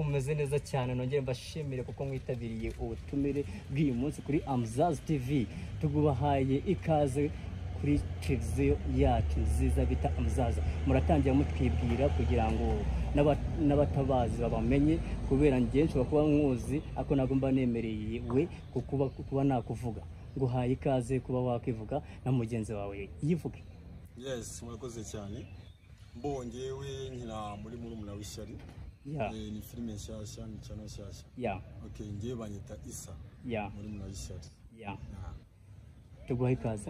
mumeze neza cyane nongere mbashimire kuko mwitabiriye ubutumire bw'uyu munsi kuri amuzazi tivi tugubahaye ikaze kuri televiziyo yacu nziza bita amuzazi muratangira mutwibwira kugira ngo n'aba- n'abatabazi babamenye kubera njye nshobora kuba nkuzi ako ntabwo mba nemereye we kukuba- kuba nakuvuga nguhaye ikaze kuba wakwivuga na mugenzi wawe yivuge yes murakoze cyane mbongewe nkina muri murumuna w'ishyari ya Eh, ni filime nshyashya ni cyano nshyashya ya okay ngewe banyita isa ya murumuna w'ishyari ya Ah. tuguha ikaze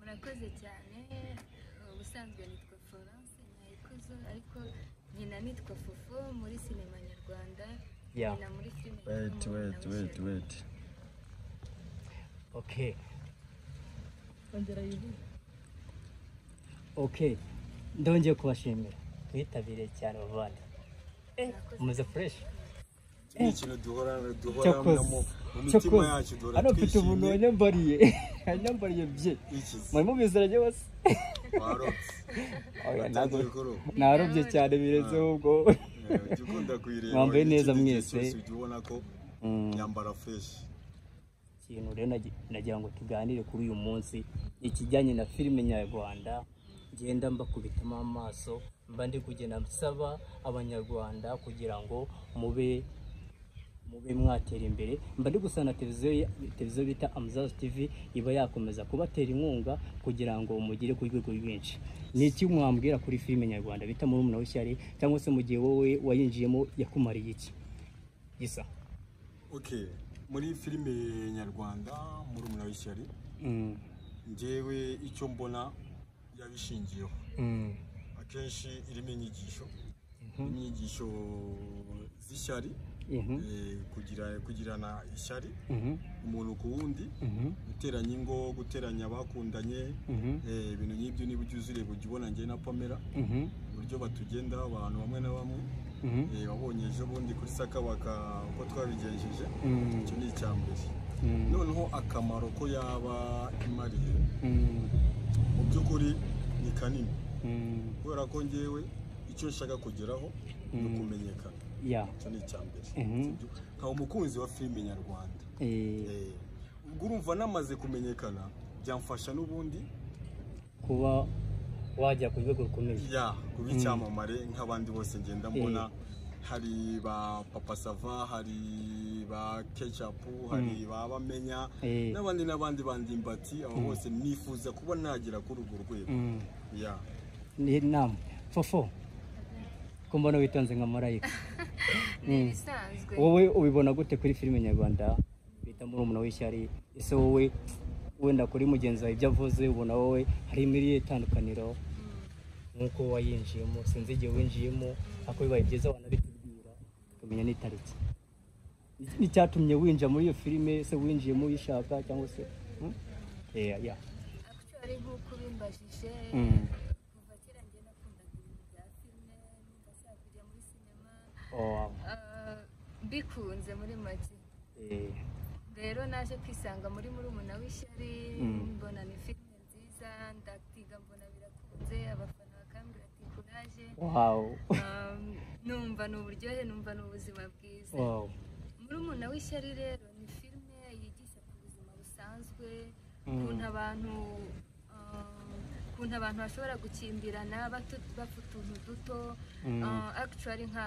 murakoze cyane ubusanzwe nitwa florence nyayikuzo ariko nyina nitwa fufu muri sinema nyarwanda ya nyina muri filime Wait, nyarwanda wait, wait, wishyura. wait. Okay. Okay. Ndongeye kubashimira. Mwitabiriye cyane bavandi. Eh, muze fresh. Iki ni ikintu duhora Cyakoze. duhoranamo mu mitima Cyakoze. yacu duhora Hano mfite ubuntu twishimye wanyambariye. Wanyambariye bye. iki Muri mubiziranye bose. warotse Oya watanze ntabwo. ibikoro Narobye cyane birenzeho ubwo. Eh, jya ukunda kuyireba Mwambaye Ikindi neza gihe mwese. cyose ujya ubona ko Mm. yambara fresh ikintu rero nagi- nagira ngo tuganire kuri uyu munsi ikijyanye na filime nyarwanda ngenda mbakubitamo amaso mba ndi kugenda nsaba abanyarwanda kugira ngo mube mube mwatera imbere mba ndi gusaba na televiziyo ya- televiziyo bita amuzazi tivi iba yakomeza kubatera inkunga kugira ngo mugere ku rwego rwinshi ni iki mwambwira kuri filime nyarwanda bita murumuna w'ishyari cyangwa se mu gihe wowe wayinjiyemo yakumariye iki gisa okay muri filime nyarwanda murumuna w'ishyari mm. njyewe icyo mbona yabishingiyeho Mm. akenshi irimo inyigisho irimo inyigisho z'ishyari Mhm. eh, kugira kugirana ishyari Mhm. umuntu ku wundi Mhm. guteranya ingo guteranya abakundanye Mhm. eh, ibintu nk'ibyo niba ubyuzuye bujya ubona njye na pamela Mhm. uburyo batugendaho abantu bamwe na bamwe Mhm. eh, wabonye ejo bundi kuri sakabaka uko twabigenjeje Mm. icyo ni icya mbere Mm. noneho akamaro ko yaba imariye Mm. mu by'ukuri ni kanini Mm. kubera ko ngewe icyo nshaka kugeraho ni ukumenyekana Yeah. icyo ni icya mbere Mhm. Sibyo? nkaba umukunzi wa filime nyarwanda Eh, Eh, ubwo urumva namaze kumenyekana byamfasha n'ubundi kuba wajya ku rwego rukomeye ya kuba icyamamare nk'abandi bose ngenda mbona hari ba papa sava hari ba kecapu hari ba bamenya Eh. n'abandi n'abandi bandimbati abo bose nifuza kuba nagera kuri urwo rwego Mm. ya ni nama fofo ko mbona witonze nka marayika ni ibisanzwe wowe ubibona gute kuri filime nyarwanda bita murumuna w'ishyari ese wowe wenda kuri mugenzi wawe ibyo avuze ubona wowe hari imiriye itandukaniro nk'uko wayinjiyemo sinzi igihe winjiyemo ariko bibaye byiza wanabitubwira tukamenya n'itariki n'icyatumye winjira muri iyo filime se winjiyemo uyishaka cyangwa se hmm? yeah, yeah. actually nk'uko bimbajije Mm. kuva kera njye nakundaga ibintu bya filime numva nshaka kujya muri sinema Oh, wow. Ah, mbikunze muri make Eh, rero naje kwisanga muri murumuna w'ishyari Mm. mbona ni filime nziza ndakwiga mbona birakunze abafana bakambwira ati kuraje wow. Um, numva ni uburyohe numva ni ubuzima bwiza Wow. murumuna w'ishyari rero ni filime yigisha ku buzima busanzwe Mm. ukuntu abantu um, ukuntu abantu bashobora gukimbirana batu- bafite utuntu duto Mm. Uh, actually nka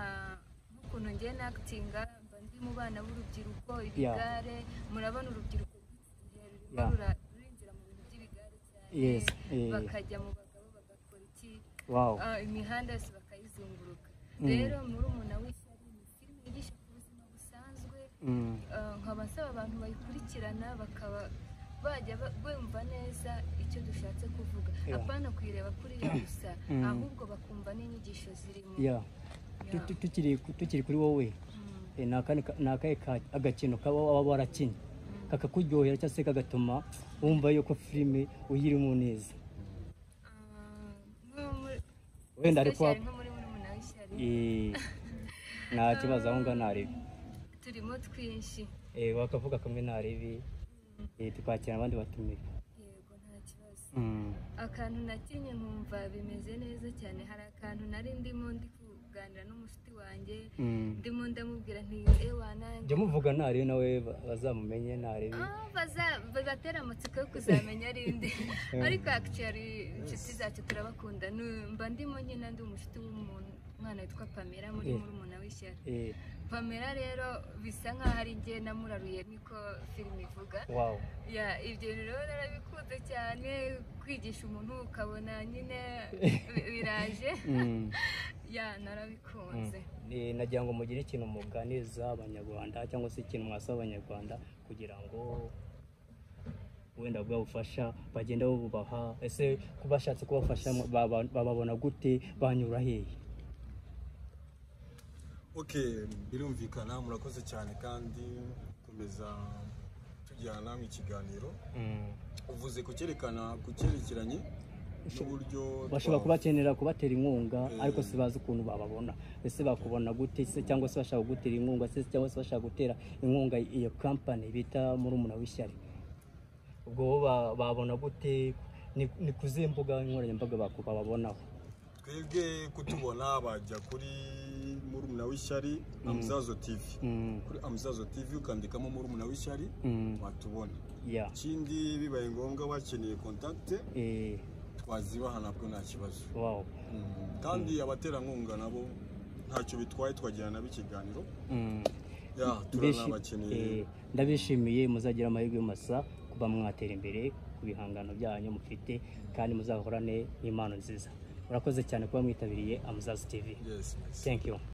nk'ukuntu ngiye n'akitinga mba ndi mu bana b'urubyiruko ibigare murabona urubyiruko rw'igihe rurimo Yeah. rura- rurinjira mu bintu by'ibigare cyane Yes, eh. bakajya mu bagabo bagakora iki Wow. Ah, imihanda yose bakayizunguruka Mm. rero murumuna w'ishyari ni filime yigisha ku buzima busanzwe Mm. Ah, nkaba nsaba abantu bayikurikirana bakaba bajya ba- bumva neza icyo dushatse kuvuga Yeah. apana kuyireba kuri yo gusa Mm. ahubwo bakumva n'inyigisho zirimo Yeah. Tu- Yeah. tu- tukiri tukiri kuri wowe Mm. eh, ni akandi ka- ni akahe ka- agakino kaba waba warakinnye kakakuryohera cyangwa se kagatuma wumva yuko filime uyirimo neza Ah, nko muri- wenda ariko especially wa- nko muri murumuna w'ishyari Eh, nta kibazo aho ngaho ntarebe turimo twinshi eh, bakavuga kamwe ntarebe eh, tukakira abandi batumira yego nta kibazo mm. akantu nakinye nkumva bimeze neza cyane hari akantu nari ndimo ndi ku- kuganira n'umushuti wanjye Mm. ndimo ndamubwira nti ewa nanjye jya muvuga ntarebe nawe ba- bazamumenye ntarebe Ah, baza- bazatera amatsiko yo kuzamenya ari nde ariko actually inshuti zacu turabakunda Nu- mba ndimo nyine ndi umushuti w'umuntu umwana witwa pamela muri Eh. murumuna w'ishyari Eh, pamela rero bisa nk'aho ari njye namuraruye niko filime ivuga wow ya ibyo rero narabikunze cyane kwigisha umuntu ukabona nyine bi- biraje Mm. ya narabikunze Eh, nagira ngo mugire ikintu muganiriza abanyarwanda cyangwa se ikintu mwasaba abanyarwanda kugira ngo wenda bwabufasha bagenda babubaha ese ko bashatse kubafasha baba- bababona gute banyura hehe okay birumvikana murakoze cyane kandi komeza tugira namwe ikiganiro uvuze ku cyerekana ku cyerekeranye n'uburyo bashobora twa- kubakenera kubatera inkunga Mm. ariko se bazi ukuntu bababona ese bakubona gute se cyangwa se bashaka gutera inkunga se cyangwa se bashaka gutera inkunga iyo kampani bita murumuna w'ishyari ubwo bo ba- babona gute ni ni ku zihe mbuga nkoranyambaga baku- bababonaho twebwe kutubona bajya kuri murumuna w'ishyari amuzazo tv Mm, kuri amuzazo tv ukandikamo murumuna w'ishyari mm, watubona yeah, ikindi bibaye ngombwa bakeneye kontakite eh, twazibaha nabwo nta kibazo wow, Mm, kandi abaterankunga nabo ntacyo bitwaye twagirana nabo ikiganiro mm. ya Mbishi- turanabakeneye eh, ndabishimiye muzagira amahirwe masa kuba mwatera imbere ku bihangano byanyu mufite kandi muzahorane impano nziza murakoze cyane kuba mwitabiriye amuzazi tv yes, yes. thank you